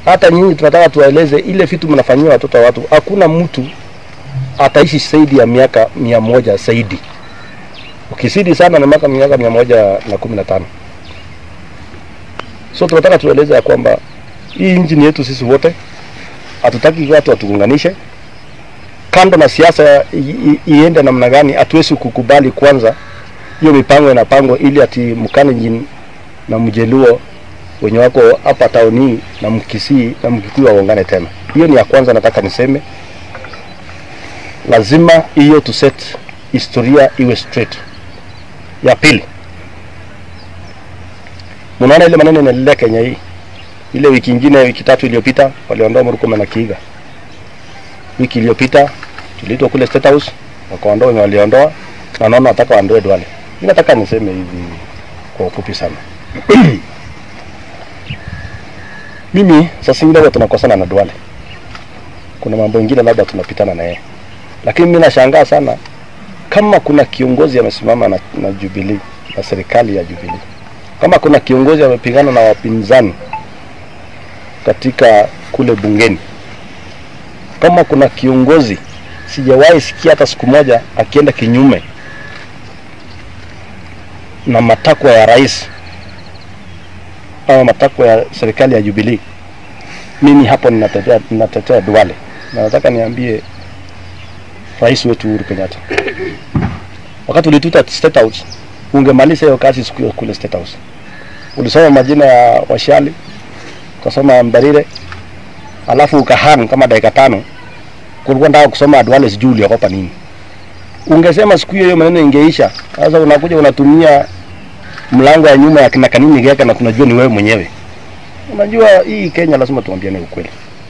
hata nyinyi tunataka tuwaeleze ile vitu mnafanyia watoto wa watu. Hakuna mtu ataishi zaidi ya miaka mia moja zaidi, ukizidi sana na miaka miaka mia moja na kumi na tano. So tunataka tueleze ya kwamba hii nchi ni yetu sisi wote, hatutaki watu watuunganishe. Kando na siasa i- i- iende namna gani, hatuwezi kukubali kwanza hiyo mipango inapangwa ili ati Mkalenjin na Mjeluo wenye wako hapa tauni na Mkisii na Mkikuyu waungane tena. Hiyo ni ya kwanza, nataka niseme, lazima hiyo tu set historia iwe straight. Ya pili, mnaona ile maneno inaendelea Kenya hii, ile wiki ingine, wiki tatu iliyopita waliondoa Murkomen na Kiiga. Wiki iliyopita tuliitwa kule State House wakaondoa wenye waliondoa, na naona nataka waondoe Duale. Mimi nataka niseme hivi kwa ufupi sana mimi saa zingine huwa tunakosana na Duale, kuna mambo mengine labda tunapitana na yeye, lakini mimi nashangaa sana kama kuna kiongozi amesimama na, na Jubilee na serikali ya Jubilee, kama kuna kiongozi amepigana na wapinzani katika kule bungeni, kama kuna kiongozi sijawahi sikia hata siku moja akienda kinyume na matakwa ya rais au matakwa ya serikali ya Jubilee, mimi hapo ninatetea, ninatetea Duale na nataka niambie rais wetu Uhuru Kenyatta, wakati ulituita State House, ungemaliza hiyo kazi siku hiyo kule State House. Ulisoma majina ya Washali, ukasoma Mbarire, alafu ukahang kama dakika tano, kulikuwa nataka kusoma Duale, sijui uliogopa nini. Ungesema siku hiyo hiyo maneno ingeisha. Sasa unakuja unatumia mlango ya nyuma ya kina kanini geka na tunajua ni wewe mwenyewe. Unajua hii Kenya lazima tuambiane ukweli.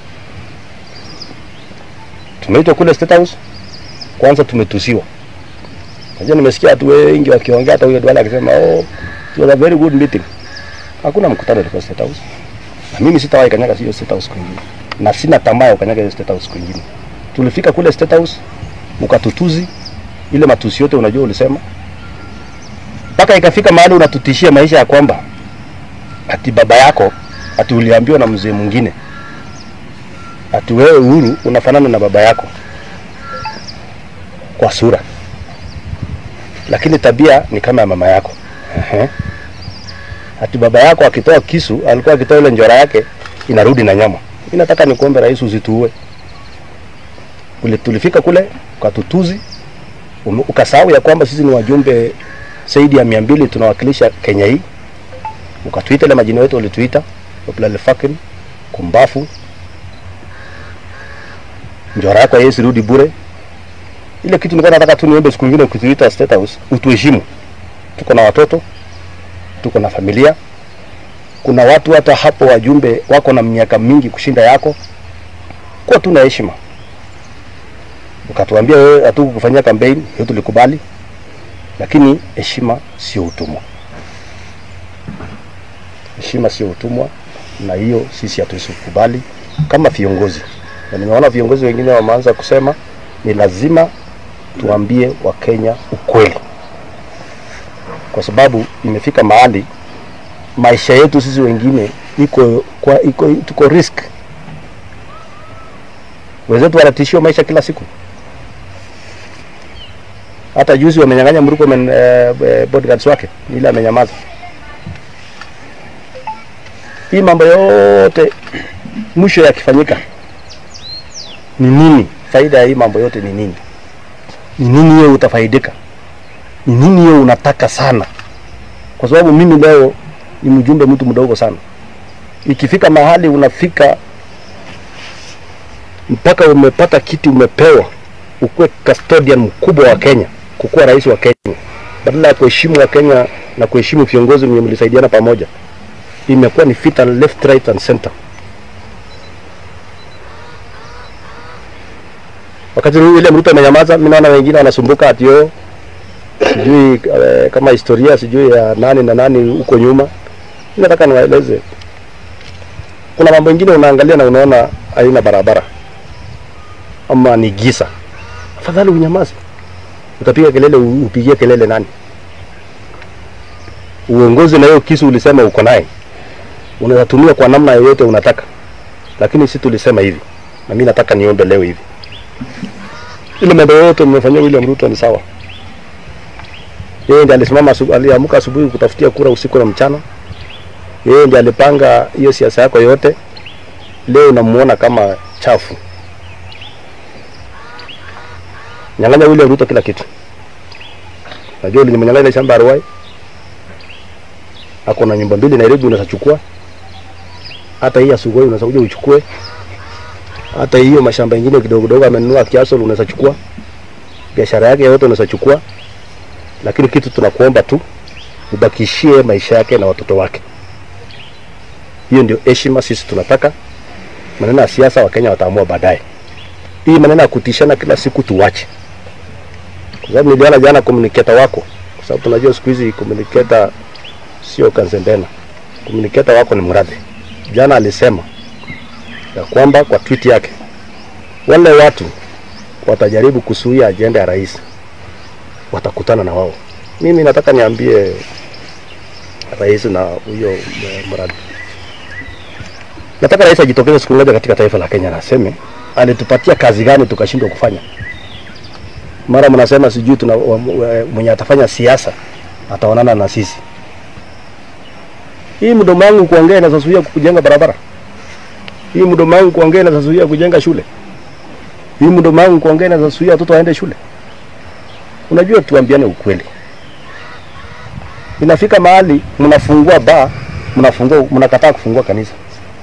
Tumeitwa kule State House, kwanza tumetusiwa. Unajua nimesikia watu wengi wakiongea, hata huyo Duale akisema oh, it was a very good meeting. Hakuna mkutano ulikuwa State House, na mimi sitawahi kanyaga hiyo State House kwingine, na sina tamaa ya kukanyaga hiyo State House kwingine. Tulifika kule State House, mkatutuzi ile matusi yote, unajua ulisema mpaka ikafika mahali unatutishia maisha ya kwamba ati baba yako ati uliambiwa na mzee mwingine ati wewe Uhuru unafanana na baba yako kwa sura, lakini tabia ni kama ya mama yako. Ehe. Ati baba yako akitoa kisu alikuwa akitoa ile njora yake inarudi na nyama. Mimi nataka nikuombe rais, usituue. Ule tulifika kule ukatutuzi, ume- ukasahau ya kwamba sisi ni wajumbe zaidi ya mia mbili tunawakilisha Kenya hii, ukatuita ile majina yetu ulituita Oplalefakin, Kumbafu, njora yako haiwezi rudi bure. Ile kitu nilikuwa nataka tu niombe siku nyingine ukituita State House utuheshimu. Tuko na watoto, tuko na familia. Kuna watu hata hapo wajumbe wako na miaka mingi kushinda yako, kuwa tu na heshima. Ukatuambia wewe hatukufanyia kampeni, hiyo tulikubali lakini heshima sio utumwa. Heshima sio utumwa, na hiyo sisi hatuwezi kukubali kama viongozi. Na nimeona viongozi wengine wameanza kusema ni lazima tuambie Wakenya ukweli, kwa sababu imefika mahali maisha yetu sisi wengine iko kwa iko tuko risk. Wenzetu wanatishiwa maisha kila siku hata juzi wamenyang'anya Murkomen eh, eh, bodyguards wake, ile amenyamaza. Hii mambo yote mwisho yakifanyika ni nini? Faida ya hii mambo yote ni nini? Ni nini hiyo utafaidika? Ni nini hiyo unataka sana? Kwa sababu mimi leo ni mjumbe, mtu mdogo sana. Ikifika mahali unafika mpaka umepata kiti, umepewa ukuwe custodian mkubwa wa Kenya, kukuwa rais wa Kenya, badala ya kuheshimu wa Kenya na kuheshimu viongozi wenye mlisaidiana pamoja, imekuwa ni vita left right and center. Wakati huu ile Ruto amenyamaza, mimi naona wengine wanasumbuka ati yo sijui eh, kama historia sijui ya nani na nani huko nyuma. Mimi nataka niwaeleze, kuna mambo mengine unaangalia na unaona haina barabara ama ni giza afadhali unyamaze. Utapiga kelele, u- upigie kelele nani? Uongozi na hiyo kisu ulisema uko naye, unatumia kwa namna yoyote unataka. lakini si tulisema hivi, na mimi nataka niombe leo hivi, ile mambo yote mmefanyia William Ruto ni sawa. Yeye ndiye alisimama, asubu- aliamka asubuhi kutafutia kura usiku na mchana. Yeye ndiye alipanga hiyo siasa yako yote. Leo unamuona kama chafu. Nyang'anya William Ruto kila kitu. Najua ulinyang'anya ile shamba ya Ruai. Ako na nyumba mbili Nairobi unaweza chukua. Hata hii ya Sugoi unaweza kuja uchukue. Hata hiyo mashamba ingine kidogo kidogo amenunua Kiasol unaweza chukua. Biashara yake yote unaweza chukua. Lakini kitu tunakuomba tu ubakishie maisha yake na watoto wake. Hiyo ndio heshima sisi tunataka. Maneno ya siasa Wakenya wataamua baadaye. Hii maneno ya kutishana kila siku tuwache, kwa sababu niliona jana communicator wako, kwa sababu tunajua siku hizi communicator sio Kanzendena, communicator wako ni Murathe. Jana alisema ya kwamba kwa tweet yake wale watu watajaribu kuzuia ajenda ya rais watakutana na wao. Mimi nataka niambie rais na huyo eh, Murathe Nataka rais ajitokeze siku moja katika taifa la Kenya na aseme alitupatia kazi gani tukashindwa kufanya. Mara mnasema sijui tuna wa- wa- mwenye atafanya siasa ataonana na sisi. Hii mdomo wangu kuongea inazuia kujenga barabara. Hii mdomo wangu kuongea inazuia kujenga shule. Hii mdomo wangu kuongea inazuia watoto waende shule. Unajua, tuambiane ukweli. Inafika mahali mnafungua baa, mnafungua mnakataa kufungua kanisa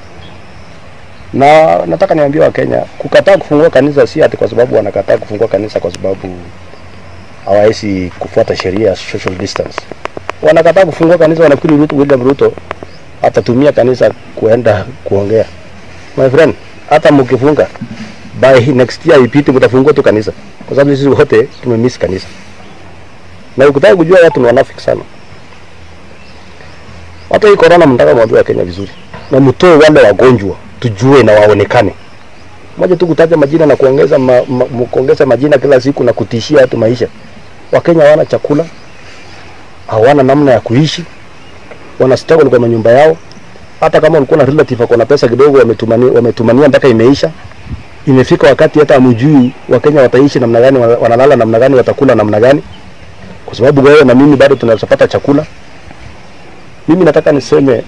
na nataka niambie Wakenya, kukataa kufungua kanisa si ati kwa sababu wanakataa kufungua kanisa kwa sababu hawawezi kufuata sheria ya social distance. Wanakataa kufungua kanisa, wanafikiri Ruto, William Ruto atatumia kanisa kuenda kuongea. My friend, hata mkifunga by next year ipite, mtafungua tu kanisa, kwa sababu sisi wote tumemiss kanisa. Na ukitaka kujua watu ni wanafiki sana. Hata hii corona, mnataka mwambie Wakenya vizuri na mtoe wale wagonjwa tujue na waonekane. Moja tu kutaja majina na kuongeza ma, ma, mu- kuongeza majina kila siku na kutishia watu maisha. Wakenya hawana chakula, hawana namna ya kuishi, wana struggle kwa manyumba yao. Hata kama ulikuwa na relative ako na pesa kidogo, wametumania wametumania mpaka imeisha. Imefika wakati hata hamjui Wakenya wataishi namna gani, wana- wanalala namna gani, watakula namna gani, kwa sababu wewe na mimi bado tunapata chakula. Mimi nataka niseme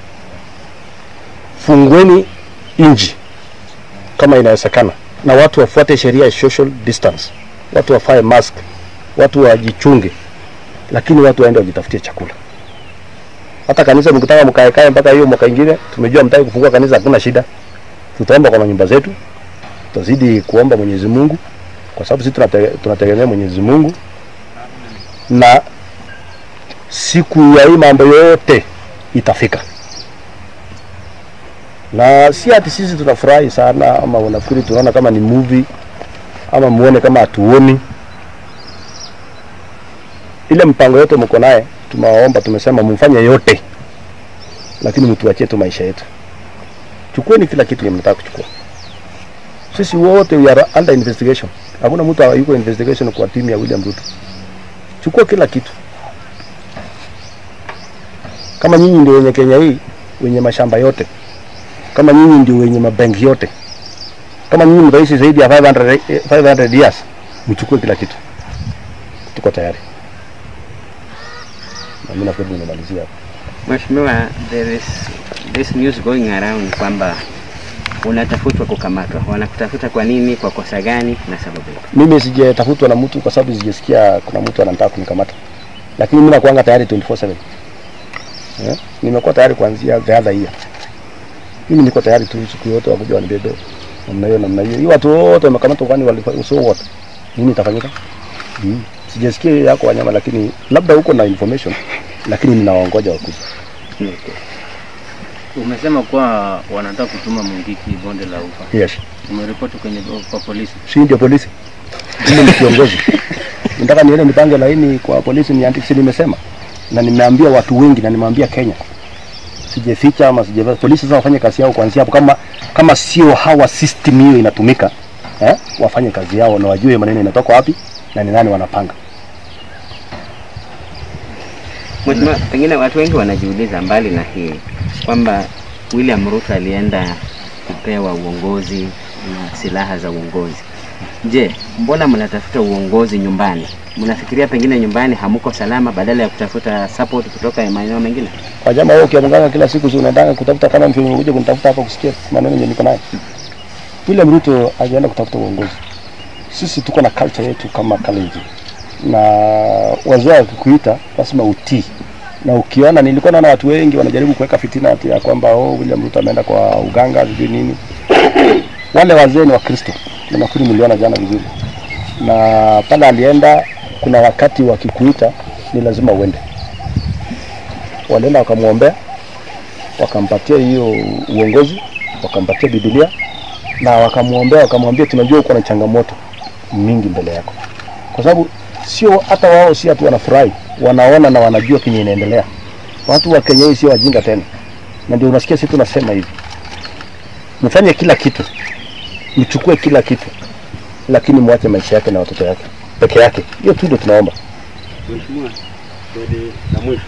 fungueni nchi kama inawezekana, na watu wafuate sheria ya social distance, watu wafae mask, watu wajichunge, lakini watu waende wajitafutie chakula. Hata kanisa mkitaka mkaekae mpaka hiyo mwaka ingine, tumejua mtaki kufungua kanisa, hakuna shida, tutaomba kwa manyumba zetu, tutazidi kuomba Mwenyezi Mungu kwa sababu sisi tunate, tunategemea Mwenyezi Mungu, na siku ya hii mambo yote itafika na si ati sisi tunafurahi sana ama unafikiri tunaona kama ni movie ama muone kama hatuoni. Ile mpango yote mko naye, tumewaomba, tumesema mfanye yote, lakini mtuachie tu maisha yetu. Chukueni kila kitu yenye mnataka kuchukua. Sisi wote we are under investigation. Hakuna mtu yuko investigation kwa timu ya William Ruto. Chukua kila kitu. Kama nyinyi ndio wenye Kenya hii, wenye mashamba yote, kama nyinyi ndio wenye mabenki yote, kama nyinyi mtaishi zaidi ya 500, eh, 500 years, mchukue kila kitu. Tuko tayari. Na mimi nafikiri nimemalizia hapo. Mheshimiwa, there is this news going around kwamba unatafutwa kukamatwa. Wanakutafuta kwa nini? Kwa kosa gani na sababu ipi? Mimi sijatafutwa na mtu kwa sababu sijasikia kuna mtu anataka kunikamata, lakini mimi nakuanga tayari 24/7 eh, nimekuwa tayari kuanzia the other year. Mimi niko tayari tu siku yote wakuja wanibebe namna hiyo namna hiyo. Hii watu wote wamekamatwa, kwani walifanya so what? Nini itafanyika? Mm. Sijasikia hiyo yako wanyama, lakini labda huko na information, lakini ninawaongoja wakuja. Umesema kuwa wanataka kutuma Mungiki bonde la ufa. Yes. Umeripoti kwenye kwa polisi. si ndio polisi mimi ni kiongozi nataka niende nipange laini kwa polisi niandike si nimesema na nimeambia watu wengi na nimeambia Kenya sijeficha ama sijeficha polisi sasa wafanye kazi yao kuanzia hapo kama kama sio hawa system hiyo inatumika eh, wafanye kazi yao na wajue maneno inatoka wapi na ni nani wanapanga Mheshimiwa, pengine watu wengi wanajiuliza mbali na hii kwamba William Ruto alienda kupewa uongozi na silaha za uongozi. Je, mbona mnatafuta uongozi nyumbani? Mnafikiria pengine nyumbani hamuko salama badala ya kutafuta support kutoka maeneo mengine? Kwa jamaa wewe ukiamganga kila siku si unaendanga kutafuta kama mtu umekuja kunitafuta hapa kusikia maneno yenye niko nayo. William Ruto hajaenda kutafuta uongozi. Sisi tuko na culture yetu kama Kalenjin. Na wazee wakikuita lazima utii. Na ukiona nilikuwa naona watu wengi wanajaribu kuweka fitina ati ya kwamba oh, William Ruto ameenda kwa uganga sijui nini. Wale wazee ni Wakristo. Na nafikiri mliona jana vizuri. Na pale alienda kuna wakati wakikuita ni lazima uende walienda wakamwombea, wakampatia hiyo uongozi, wakampatia Biblia na wakamwombea, wakamwambia tunajua uko na changamoto mingi mbele yako, kwa sababu sio hata wao, si hatu wanafurahi, wanaona na wanajua kenye inaendelea. Watu wa Kenya hii sio wajinga tena, na ndio unasikia sisi tunasema hivi, mfanye kila kitu, mchukue kila kitu, lakini mwache maisha yake na watoto yake peke yake. Hiyo tu ndio tunaomba. Mheshimiwa, swali la mwisho.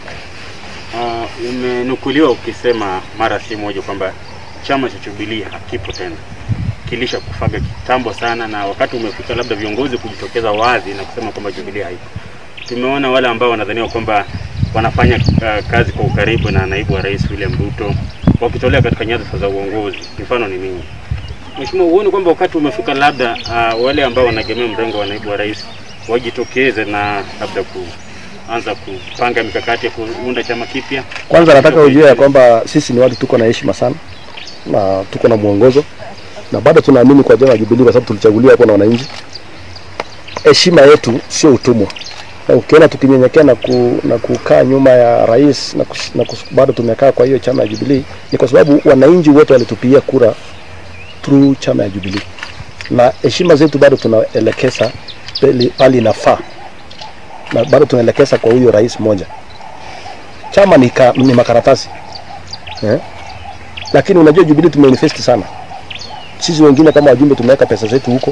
Uh, umenukuliwa ukisema mara si moja kwamba chama cha Jubilee hakipo tena, kilisha kufaga kitambo sana, na wakati umefika labda viongozi kujitokeza wazi na kusema kwamba Jubilee haipo. Tumeona wale ambao wanadhaniwa kwamba wanafanya uh, kazi kwa ukaribu na naibu wa rais William Ruto wakitolea katika nyadhifa za uongozi, mfano ni mimi. Mheshimiwa, huoni kwamba wakati umefika labda uh, wale ambao wanaegemea mrengo wa naibu wa rais wajitokeze na labda kuanza kupanga mikakati ya kuunda chama kipya? Kwanza nataka ujue ya kwamba sisi ni watu tuko na heshima sana na tuko na mwongozo na bado tunaamini kwa chama cha Jubilee kwa sababu tulichaguliwa hapo na wananchi. Heshima yetu sio utumwa. Na ukiona tukinyenyekea na, ku, na kukaa nyuma ya rais na, kus, na kus, bado tumekaa kwa hiyo chama ya Jubilee ni kwa sababu wananchi wote walitupigia kura through chama ya Jubilee, na heshima zetu bado tunaelekeza pale pale inafaa, na bado tunaelekeza kwa huyo rais moja. Chama ni, ka, ni makaratasi eh? Lakini unajua Jubilee tumeinvest sana sisi wengine kama wajumbe tumeweka pesa zetu huko,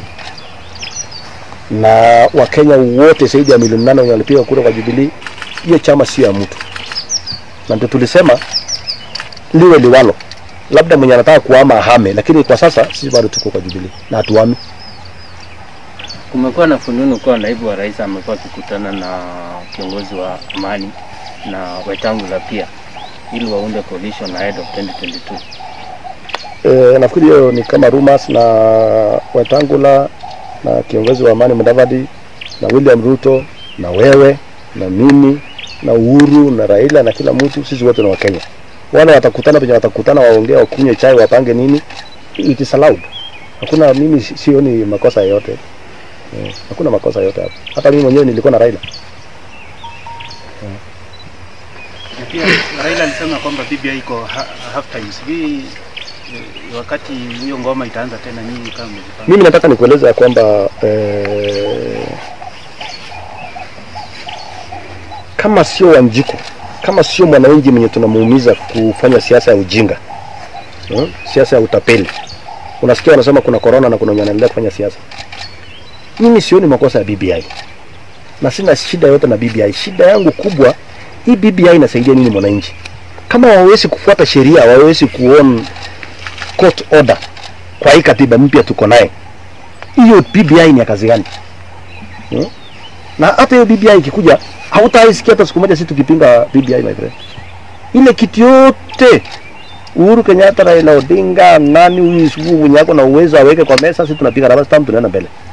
na Wakenya wote zaidi ya milioni nane wenye walipiga kura kwa Jubilee. Hiyo chama sio ya mtu, na ndio tulisema liwe liwalo, labda mwenye anataka kuhama ahame, lakini kwa sasa sisi bado tuko kwa Jubilee na hatuhami. Kumekuwa na fununu kuwa naibu wa rais amekuwa akikutana na kiongozi wa amani na Wetangula pia ili waunde coalition ahead of 2022. E, nafikiri hiyo ni kama rumors na Wetangula na kiongozi wa amani Mudavadi na William Ruto na wewe na mimi na Uhuru na Raila na kila mtu, sisi wote ni Wakenya. Wale watakutana penye watakutana, waongea, wakunywe chai, wapange nini, it is allowed. Hakuna, mimi si- sioni makosa yoyote eh, hakuna makosa yoyote hapo. Hata mimi mwenyewe nilikuwa na Raila Na pia Raila alisema kwamba BBI iko ha- half time. Sijui eh, wakati hiyo ngoma itaanza tena, nyinyi kama mmejipanga. Mimi nataka nikueleza ya kwamba eh, kama sio Wanjiko, kama sio mwananchi mwenye tunamuumiza kufanya siasa ya ujinga hmm? siasa ya utapeli. Unasikia wanasema kuna corona na kuna wenye wanaendelea kufanya siasa. Mimi sioni makosa ya BBI na sina shida yote na BBI. Shida yangu kubwa, hii BBI inasaidia nini mwananchi? Kama hawawezi kufuata sheria, hawawezi kuon court order kwa hii katiba mpya tuko naye, hiyo BBI ni ya kazi gani? Hmm? Na hata hiyo BBI ikikuja, hautaisikia hata siku moja sisi tukipinga BBI my friend. Ile kitu yote Uhuru Kenyatta, Raila Odinga, nani huyu sugu mwenye ako na uwezo aweke kwa meza, sisi tunapiga raba stamp, tunaenda mbele.